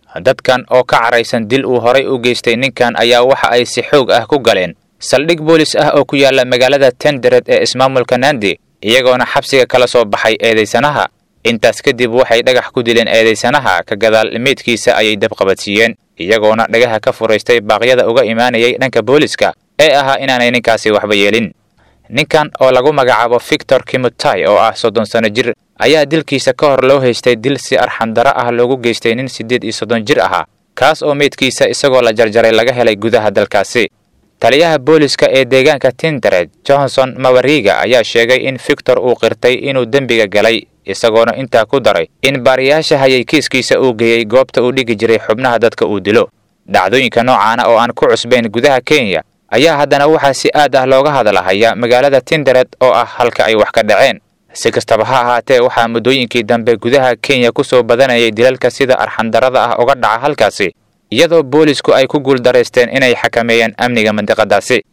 dadkan oo ka caraysan dil uu horay u geystay ninkan ayaa waxa ay si xoog ah ku galeen saldhig boolis ah oo ku yaala magaalada tendered ee ismaamulka nandi iyagoona xabsiga kala soo baxay eedaysanaha intaas kadib waxay dhagax ku dileen eedaysanaha ka gadaal meydkiisa ayay dabqabadsiiyeen iyagoona dhagaha ka furaystay baaqyada uga imaanayay dhanka booliska ee ahaa inaanay ninkaasi waxba yeelin ninkan oo lagu magacaabo victor kimutai oo ah soddon sano jir ayaa dilkiisa ka hor loo haystay dil si arxandaro ah loogu geystay nin siddeed iyo soddon jir ahaa kaas oo meydkiisa isagoo la jarjaray laga helay gudaha dalkaasi taliyaha booliska ee deegaanka tindered johnson mawariga ayaa sheegay in victor uu qirtay inuu dembiga galay isagoona intaa ku daray in baariyaasha hayay kiiskiisa uu geeyey goobta uu dhigi jiray xubnaha dadka uu dilo dhacdooyinka noocaana oo aan ku cusbayn gudaha kenya ayaa haddana waxaa si aad ah looga hadalahaya magaalada tindered oo ah halka ay wax ka dhaceen si kastaba ha ahaatee waxaa muddooyinkii dambe gudaha kenya ku soo badanayay dilalka sida arxandarada ah uga dhaca halkaasi iyadoo boolisku ay ku guuldaraysteen inay xakameeyaan amniga mandiqadaasi